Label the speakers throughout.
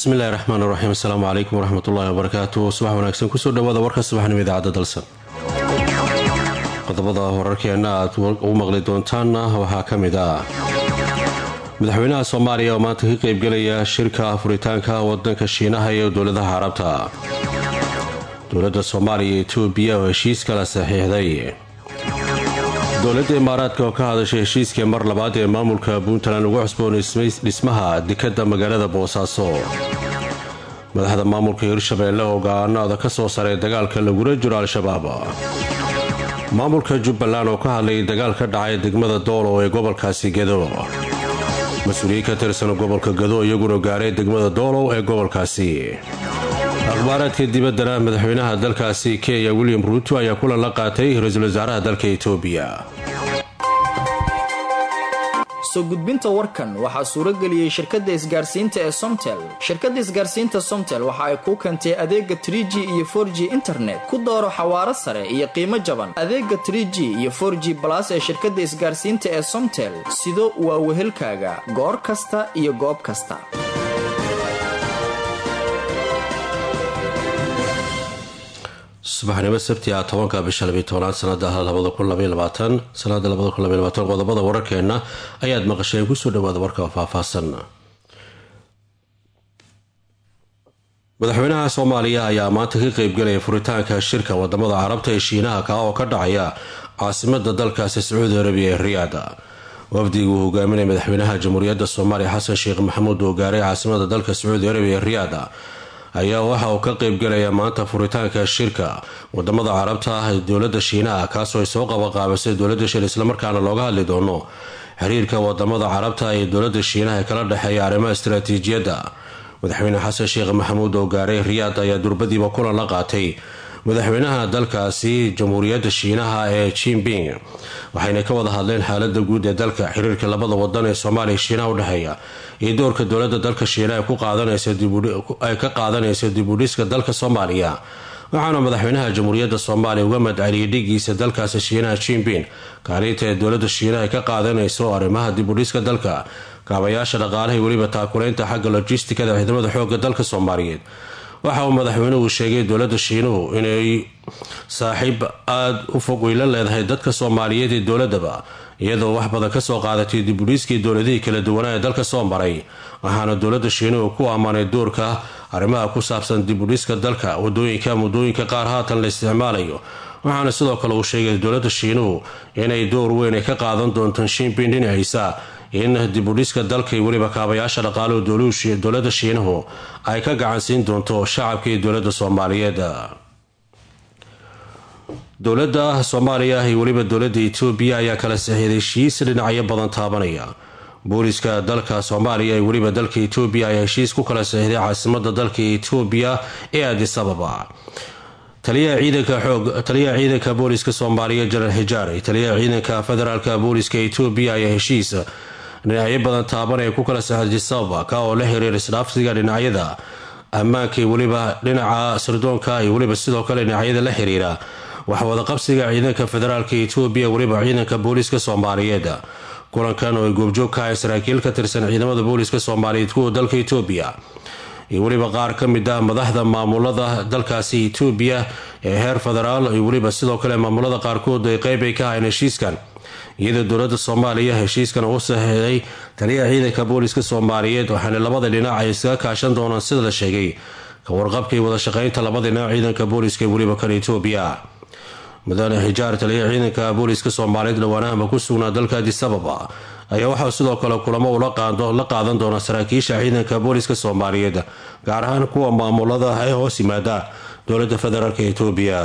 Speaker 1: bismillahi raxmaan raxiim asalaamu calaykum waraxmatullaahi wabarakaatu subax wanaagsan kusoo dhawaada warka subaxnimo idaacadda dalsan qodobada wararkeenna aad u maqli doontaanna waxaa ka mid ah madaxweynaha soomaaliya oo maanta ka qeybgelaya shirka furitaanka wadanka shiinaha iyo dowladaha carabta dowladda soomaaliya iyo etoobiya oo heshiis kala saxiixday dowladda imaaraadka oo ka hadashay heshiiskii mar labaad ee maamulka puntland ugu cusboonay dhismaha dekadda magaalada boosaaso madaxda maamulka hirshabeelle oo go-aanada ka soo saray dagaalka lagula jiro al-shabaab maamulka jubbaland oo ka hadlayay dagaal ka dhacay degmada doolow ee gobolkaasi gedo mas-uuliyiin ka tirsan gobolka gedo iyaguna gaaray degmada doolow ee gobolkaasi akhbaaraadka dibaddana madaxweynaha dalkaasi kenya william ruuto ayaa kulan la qaatay ra-iisul wasaaraha dalka etoobiya
Speaker 2: soo gudbinta warkan waxaa suurageliyey shirkadda isgaarsiinta ee somtel shirkadda isgaarsiinta somtel waxa ay kuu keentay adeega tr g iyo for g internet ku dooro xawaaro sare iyo qiimo jaban adeega tr g iyo for g balas ee shirkadda isgaarsiinta ee somtel sido waa wehelkaaga goor kasta iyo goob kasta
Speaker 1: subaxnimo sabti ah tobanka bisha labiy tobanaad sanada labada kun labay labaatan sanada labada kun labay labaatan qodobada wararkeena ayaad maqasheen kusoo dhawaada warka faahfaahsan madaxweynaha soomaaliya ayaa maanta ka qeybgelaya furitaanka shirka wadamada carabta ee shiinaha ka oo ka dhacaya caasimada dalkaasi sacuudi arabiya ee riyaada wafdiga uu hogaaminaya madaxweynaha jamhuuriyadda soomaaliya xasan sheekh maxamuud oo gaaray caasimada dalka sacuudi arabiya ee riyaada ayaa waxa uu ka qeybgelaya maanta furitaanka shirka wadamada carabta ah ee dowlada shiinaha kaasoo ay soo qabaqaabisay dowlada shiin islamarkaana looga hadli doono xiriirka wadamada carabta ee dowlada shiinaha ee kala dhexeeya arrimaha istaraatiijiyadda madaxweyne xasan sheekh maxamuud oo gaaray riyaad ayaa durbadiiba kulan la qaatay madaxweynaha dalkaasi jamhuuriyadda shiinaha ee jinping waxayna ka wada hadleen xaalada guud ee dalka xiriirka labada wadan ee soomaaliya shiinaha udhexeeya iyo doorka dowlada dalka shiinaha ay ka qaadanaysa dibudhiska dalka soomaaliya waxaana madaxweynaha jamhuuriyadda soomaaliya uga madceliyay dhigiisa dalkaasi shiinaha jinping kaalinta ee dowlada shiinaha ay ka qaadanayso arrimaha dibudhiska dalka kaabayaasha dhaqaalaha weliba taakuleynta xagga lojistikada ciidamada xooga dalka soomaaliyeed waxa uu madaxweynuhu sheegay dowlada shiinuhu inay saaxiib aada u fog weyla leedahay dadka soomaaliyeed ee dowladaba iyadoo wax badan kasoo qaadatay dibudhiiskii dowladihii kala duwanaa ee dalka soo maray waxaana dowlada shiinuhu ku ammaanay doorka arrimaha ku saabsan dibudhiska dalka wadooyinka muddooyinka qaar haatan la isticmaalayo waxaana sidoo kale uu sheegay dowlada shiinuhu inay door weyn ay ka qaadan doonto shiinbin dhinaciisa in dibudhiska dalka iyo weliba kaabayaasha dhaqaaluhu dowlada shiinuhu ay ka gacansiin doonto shacabka iyo dowlada soomaaliyeed dowlada soomaaliya iyo weliba dowlada etoobiya ayaa kala saxiiday heshiis dhinacyo badan taabanaya booliska dalka soomaaliya iyo weliba dalka etoobiya ayaa heshiis ku kala saxiiday caasimada dalka etoobiya ee adis ababa taliyaha ciidanka booliska soomaaliya jenaraal xijaar taliyaha ciidanka federaalka booliska etoobiya ayaa heshiis dhinacyo badan taaban ee ku kala saxday sababa ka oo la xiriir isdhaafsiga dhinacyada ammaanka iyo weliba dhinaca sirdoonka iyo weliba sidoo kale dhinacyada la xiriira waxwadaqabsiga ciidanka federaalka etoobiya weliba ciidanka booliska soomaaliyeed kulankan oo ay goobjoog ka ahay saraakiil ka tirsan ciidamada booliska soomaaliyeed kuwa dalka etoobiya iyo weliba qaar ka mid ah madaxda maamulada dalkaasi etoobiya ee heer federaal iyo weliba sidoo kale maamulada qaarkood ay qeyb ay ka ahayn heshiiskan iyadoo dowlada soomaaliya heshiiskan uu saxiixday taliyaha ciidanka booliska soomaaliyeed waxaana labada dhinac ay iskaga kaashan doonaan sida la sheegay ka warqabka iyo wadashaqeynta labada dhinac ciidanka booliska iyo weliba kan etoobiya mudane xijaar taliyaha ciidanka booliska soomaaliyeed dhawaanahama ku sugnaa dalka adis ababa ayaa waxaa sidoo kale kulamo uu la qaadan doona saraakiisha ciidanka booliska soomaaliyeed gaar ahaan kuwa maamulada ee hoos yimaada dowlada federaalk etoobiya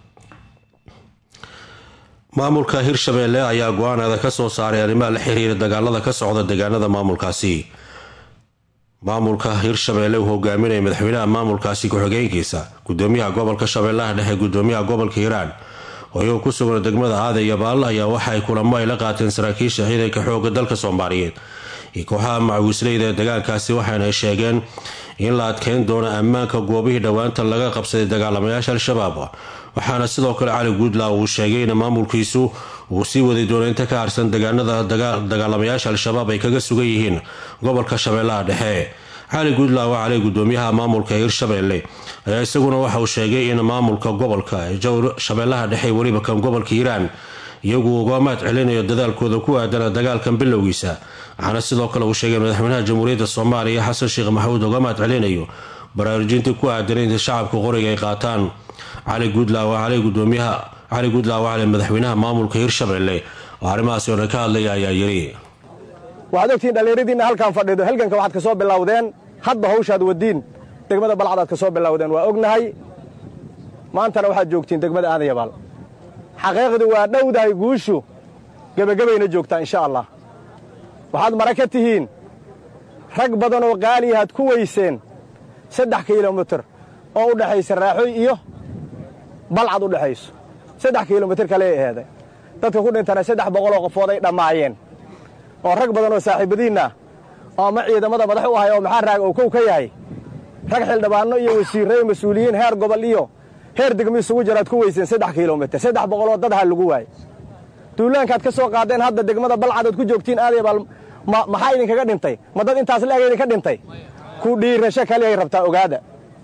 Speaker 1: maamulka hirshabeelle ayaa go-aanada ka soo saaray arrimaha la xiriira dagaalada ka socda deegaanada maamulkaasi maamulka hirshabeelle uu hogaaminaya madaxweynaha maamulkaasi ku-xigeenkiisa gudoomiyaha gobolka shabeellaha dhexe gudoomiyaha gobolka hiiraan oo iyagoo ku sugan degmada aaday yabaal ayaa waxaay kulamo ay la qaateen saraakiisha ciidanka xooga dalka soomaaliyeed iyo kooxaha macawisleyda ee dagaalkaasi waxaana sheegeen in la adkeyn doono ammaanka goobihii dhowaanta laga qabsaday dagaalamayaasha al-shabaab waxaana sidoo kale cali guudla uu sheegay in maamulkiisu uu sii wadi doono inta ka harsan degaanada dagaalamayaasha al-shabaab ay kaga sugan yihiin gobolka shabeellaha dhexe cali guudlaawa cali gudoomiyaha maamulka hirshabeelle ayaa isaguna waxa uu sheegay in maamulka gobolka jowr shabeellaha dhexe weliba kan gobolka hiiraan iyagu uga maad celinayo dadaalkooda ku aadana dagaalkan bilowgiisa waxaana sidoo kale uu sheegay madaxweynaha jamhuuriyadda soomaaliya xasan sheekh maxamuud uga maad celinayo baraarujintii ku aadan inta shacabka qoriga ay qaataan cali guudlaawa cali gudoomiyaha cali guudlaawa cali madaxweynaha maamulka hirshabeelle oo arrimahaasi oo dhan ka hadlaya ayaa yiri
Speaker 3: waxaad ogtihiin dhallinyaradiinna halkaan fadhido halganka waxaad ka soo bilowdeen hadba hawshaad wadiin degmada balcadaad ka soo bilowdeen waa ognahay maantana waxaad joogtiin degmada aadayabaal xaqiiqdu waa dhowdahay guushu gebagabayna joogtaa insha allah waxaad mara ka tihiin rag badan oo qaaliyahaad ku weyseen saddex kilomitir oo u dhexaysa raaxoy iyo balcad u dhexayso saddex kilomitir kale aheeday dadka ku dhintana saddex boqoloo qofood ay dhammaayeen oo rag badan oo saaxiibadiinna oo ama ciidamada madax u ahay oo maxaa raaga uu kow ka yahay rag xildhibaanno iyo wasiirre iyo mas-uuliyiin heer gobol iyo heer degmo isugu jiraad ku weyseen saddex kilomitir saddex boqoloo dad ha lagu waaye duulaankaad ka soo qaadeen hadda degmada balcadood ku joogtiin aadayabaal maxaa idinkaga dhintay ma dad intaas la-eg idinka dhintay ku dhiirasho kaliyay rabtaa ogaada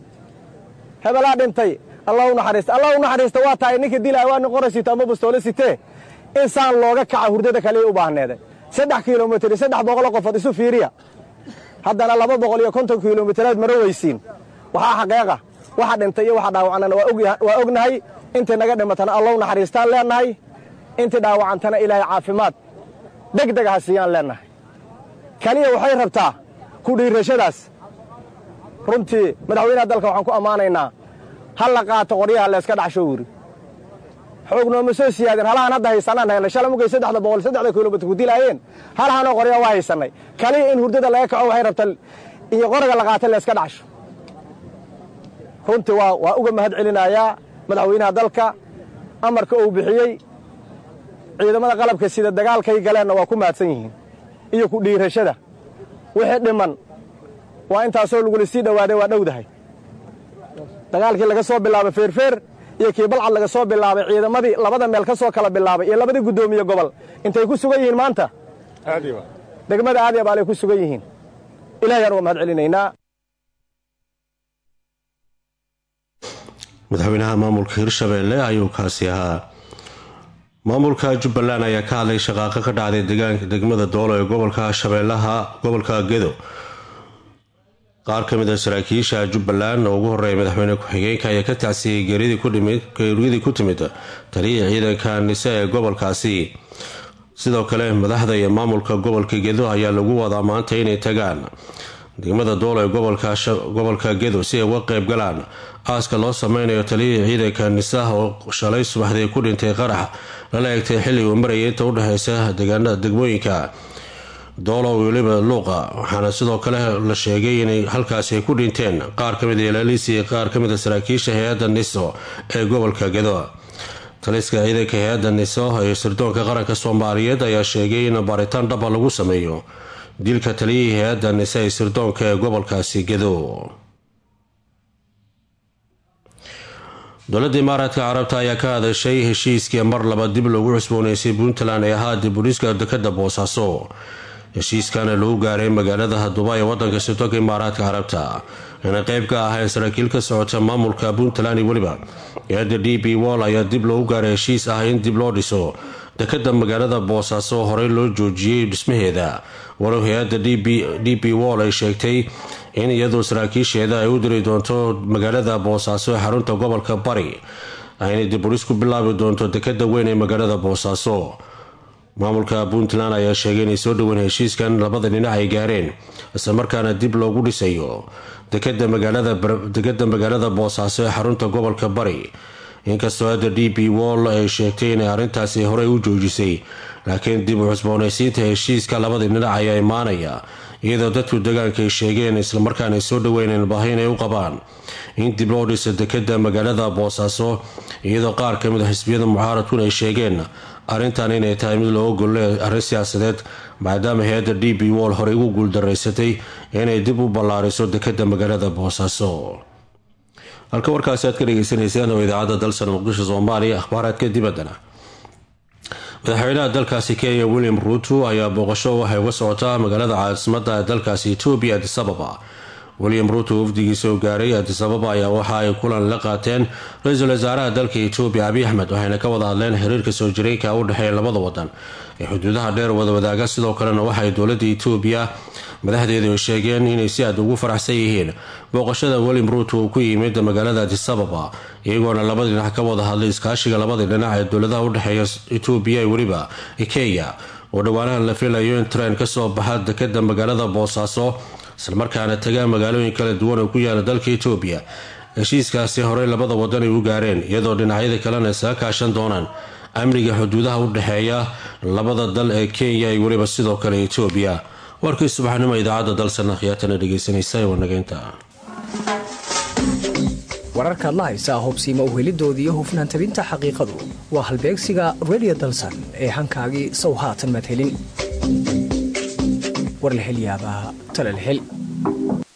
Speaker 3: hebelaa dhintay allah u naxariista allah u naxariista waa tahay ninka dilaa waa nin qora sito ama bastoole sitee in saan looga kaca hurdada kaliyay u baahneeday saddex kilomitir iyo saddex boqoloo qofood isu fiiriya haddana laba boqol iyo konton kilomitiraad maro weysiin waxaa xaqeeqa waxa dhintay iyo waxa dhaawacnana waa ognahay intay naga dhimatana allah u naxariistaan leennahay intii dhaawacantana ilaahay caafimaad deg deg ha siiyaan leennahay kaliya waxay rabtaa ku dhiirashadaas runtii madaxweynaha dalka waxaan ku ammaanaynaa ha la qaato qoryaha layska dhacsho wiri xoog nooma soo siyaadeen halahaan hadda haysanaan haynay shala mugay saddexda boqol saddexda kilomitr ku dilaayeen halahanoo qoryaa waa haysannay kaliya in hurdada laga kaco waxay rabtaa iyo qoriga la qaata layska dhacsho runtii waa waa uga mahad celinayaa madaxweynaha dalka amarka uu bixiyey ciidamada qalabka sida dagaalkay galeenna waa ku mahadsan yihiin iyo ku dhiirashada wixii dhiman waa intaasoo lagula sii dhowaaday waa dhowdahay dagaalkii laga soo bilaabay feerfeer iyo kii balcad laga soo bilaabay ciidamadii labada meel ka soo kala bilaabay iyo labadii guddoomiye gobol intay ku sugan yihiin maanta degmada aadyabaal ay ku sugan yihiin ilahayaan uga mahad celinaynaa
Speaker 1: madaxweynaha maamulka hirshabeelle ayuu kaasi ahaa maamulka jubbaland ayaa ka hadlay shaqaaqo ka dhacday deegaanka degmada doolo ee gobolka shabeellaha gobolka gedo qaar ka mid a saraakiisha jubbaland oo ugu horeeya madaxweyne ku-xigeenka ayaa ka tacsiyey geeridii ku timid taliya ciidanka nise ee gobolkaasi sidoo kale madaxda iyo maamulka gobolka gedo ayaa lagu wadaa maanta inay tagaan degmada doolo ee gobolka gedo si ay uga qeyb galaan aaska loo sameynayo taliyihii ciidanka nisaha oo shalay subaxdii ku dhintay qarax lala egtay xilli uu marayay inta udhexeysa degmooyinka doolo weliba luuqa waxaana sidoo kale la sheegay inay halkaasi ay ku dhinteen qaar kamid ilaalisi qaar kamid a saraakiisha hay-adda niso ee gobolka gedo taliska ciidanka hay-adda niso ee sirdoonka qaranka soomaaliyeed ayaa sheegay in baaritaan dhaba lagu sameeyo dilka taliyihii hay-adda nise ee sirdoonka ee gobolkaasi gedo dowladda imaaraadka carabta ayaa ka hadashay heshiiskii mar laba dib loogu cusbooneysay puntland ee ahaa diburiiska dekada boosaaso heshiiskana lagu gaaray magaalada duba ee wadanka sirdoonka imaaraadka carabta inay qeyb ka ahayn saraakiil ka socota maamulka puntland iyo weliba hay-adda d b wall ayaa dib loogu gaaray heshiis ah in dib loo dhiso dekada magaalada boosaaso horey loo joojiyey dhismaheeda walow hay-adda d b wall ay sheegtay in iyadoo saraakiisheeda ay u diri doonto magaalada boosaaso ee xarunta gobolka bari aynay diburis ku bilaabi doonto dekada weyn ee magaalada boosaaso maamulka puntland ayaa sheegay inay soo dhoween heshiiskan labada dhinac ay gaareen islamarkaana dib loogu dhisayo dekada magaalada boosaaso ee xarunta gobolka bari inkastoo hadda d b wall ay sheegtay inay arrintaasi horey u joojisay laakiin dib u cusboonaysiinta heshiiska labada dhinac ayaa imaanaya iyadoo dadku degaanka ay sheegeen islamarkaana ay soo dhaweyneen baahi inay u qabaan in dib loo dhiso dekada magaalada boosaaso iyadoo qaar ka mid a xisbiyada mucaaradkuna ay sheegeen arrintan inay tahay mid looga golle arrin siyaasadeed maadaama hay-adda d b wall horey ugu guuldaraysatay inay dib u ballaariso dekada magaalada boosaaso halka warkaasi aad ka dhegeysanaysaan oo idaacadda dalsan muqdisho soomaaliya akhbaaraadka dibaddana madaxweynaha dalkaasi kenya william ruuto ayaa booqasho waxay uga socotaa magaalada caasimada dalkaasi etoobiya adisababa william ruuto wafdigiisa oo gaaray adisababa ayaa waxa ay kulan la qaateen ra-iisul wasaaraha dalka etoobiya abiy axmed waxayna ka wada hadleen xiriirka soo jireenka u dhexeeya labada wadan ee xuduudaha dheer wada wadaaga sidoo kalena waxay dowladda etoobiya madaxdeedu sheegeen inay si aad ugu faraxsan yihiin booqashada william ruuto uu ku yimid magaalada adisababa iyagoona labadii dhinac ka wada hadlay iskaashiga labadii dhinac ee dowladaha udhexeeya etoobiya weliba kenya oo dhowaanahan la filayo in tren kasoo baxa dekada magaalada boosaaso islamarkaana tagaa magaalooyin kala duwan oo ku yaala dalka etoobiya heshiiskaasi horey labada wadan ay u gaareen iyadoo dhinacyada kalena isaga kaashan doonaan amniga xuduudaha u dhexeeya labada dal ee kenya iyo weliba sidoo kale etoobiya warkii subaxnimo idaacadda dalsana khiyaatana dhegeysanaysa wanageynta
Speaker 4: wararkaad la haysaa hubsiima uhelidooda iyo hufnaan tabinta xaqiiqadu waa halbeegsiga redio dalsan ee hankaagii sow haatan madhelin war la helyaabaa talalhel